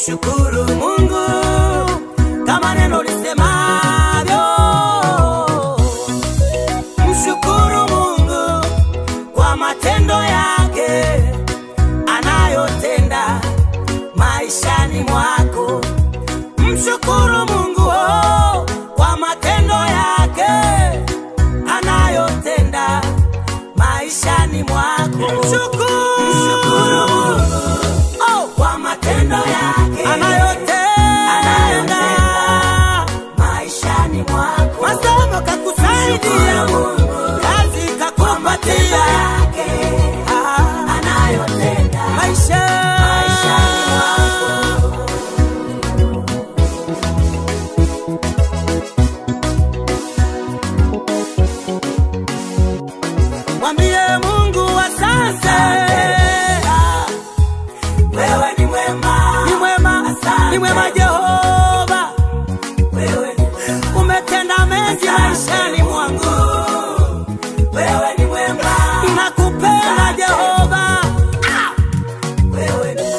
mshukuru Mungu kama neno lisemavyo. Mshukuru Mungu kwa matendo yake anayotenda maishani mwako. Mshukuru Mungu oh, kwa matendo yake anayotenda maishani mwako. Mshukuru, mshukuru Mungu oh, kwa matendo yake anayotenda maishani mwako. Masomo kakusaidia, kazi kakupatia, Ah, maisha maishani mwako. Mwambie Mungu asante. Wewe ni mwema, ni mwema, ni mwema Jehova. Wewe umetenda mengi maishani mwangu. Wewe ni mwema, nakupenda Jehova. Ah! Wewe ni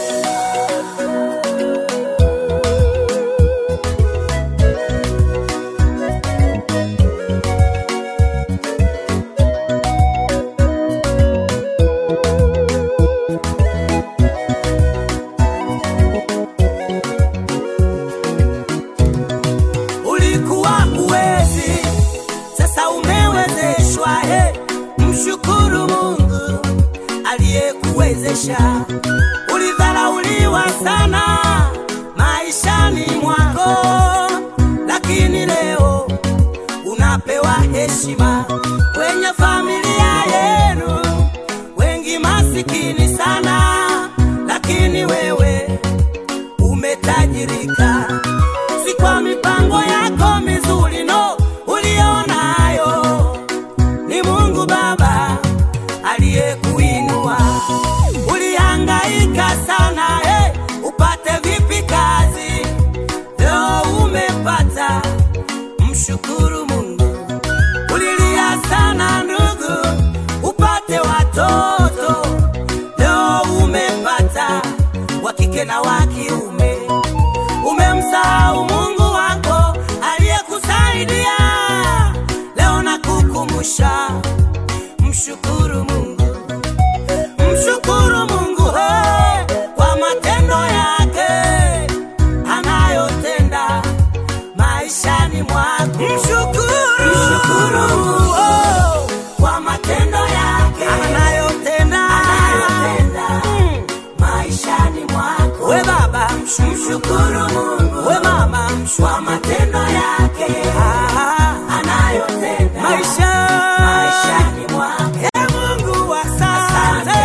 ulikuwa uwezi, sasa umewezeshwa. He, mshukuru Mungu aliyekuwezesha. Ulidharauliwa sana maishani mwako, lakini leo unapewa heshima kwenye familia yenu. Wengi masikini sana, lakini wewe umetajirika si kwa mipango yako mizuri no ulionayo, ni Mungu Baba aliyekuinua. Ulihangaika sana eh, upate vipi kazi, leo umepata. Mshukuru Mungu. Ulilia sana ndugu, upate watoto, leo umepata wa kike na wa kiume umemsahau Mungu wako aliyekusaidia. Leo nakukumbusha, mshukuru Mungu, mshukuru Mungu he, kwa matendo yake anayotenda maishani mwako. Mshukuru, mshukuru Mungu oh, kwa matendo yake anayotenda, anayotenda maishani mwako. We baba mshukuru Mungu, we mama kwa matendo yake anayotenda maisha maishani mwako. E Mungu asante,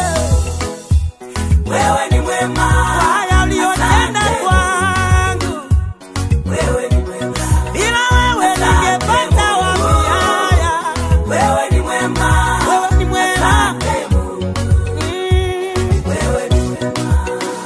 wewe ni mwema kwa haya uliyotenda kwangu. Wewe ni mwema, bila wewe ningepata wapi haya? Wewe ni mwema, wewe ni mwema, Mm. wewe ni mwema.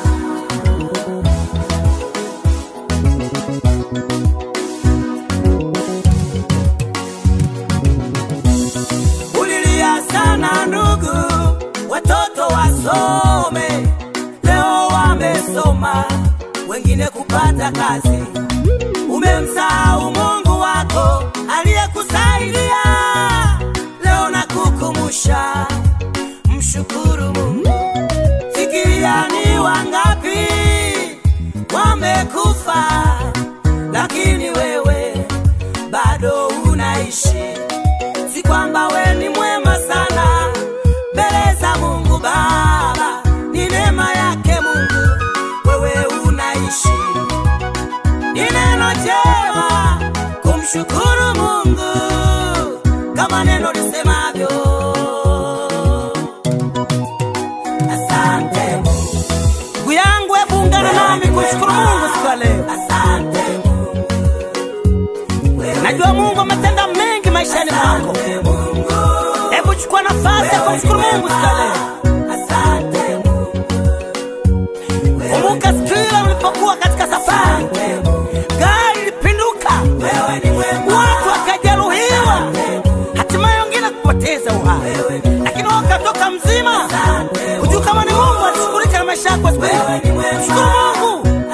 Ulilia sana ndugu, watoto wasome, leo wamesoma, wengine kupata kazi. Umemsahau Mungu wako aliyekusaidia, leo nakukumbusha, mshukuru Mungu. Fikiria ni wangapi wamekufa, lakini wewe bado unaishi si kwamba we ni mwema sana mbele za Mungu Baba, ni neema yake Mungu wewe unaishi. Ni neno jema kumshukuru Mungu kama neno lisemavyo. Asante Mungu. Ndugu yangu, hebu ungana nami kumshukuru Mungu siku ya leo. Asante Mungu. Najua Mungu ametenda mengi maishani mwako. Hebu chukua nafasi ya kumshukuru Mungu siku ya leo. Kumbuka siku ile ulipokuwa katika safari, gari lilipinduka, watu wakajeruhiwa, hatimaye wengine kupoteza uhai, lakini wewe ukatoka mzima. Hujui kama ni Mungu alishughulika na maisha yako siku hiyo. Shukuru Mungu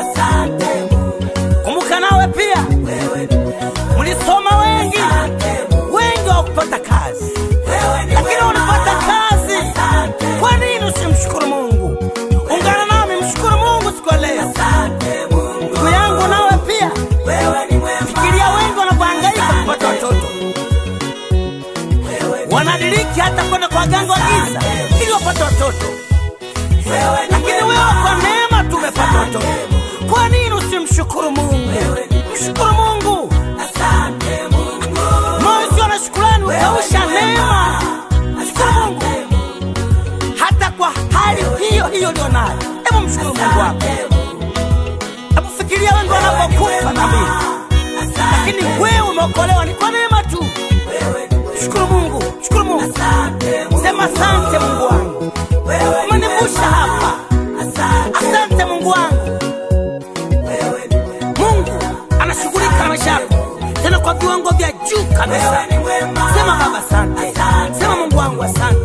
mshukuru Mungu wako. Hebu fikiria wengi wanapokufa dhambini, lakini wewe umeokolewa ni kwa neema tu. Shukuru Mungu, shukuru Mungu, sema asante Mungu wangu, umenivusha hapa. Asante Mungu wangu. Mungu anashughulika na maisha yako tena kwa viwango vya juu kabisa. Sema Baba asante, sema Mungu wangu asante.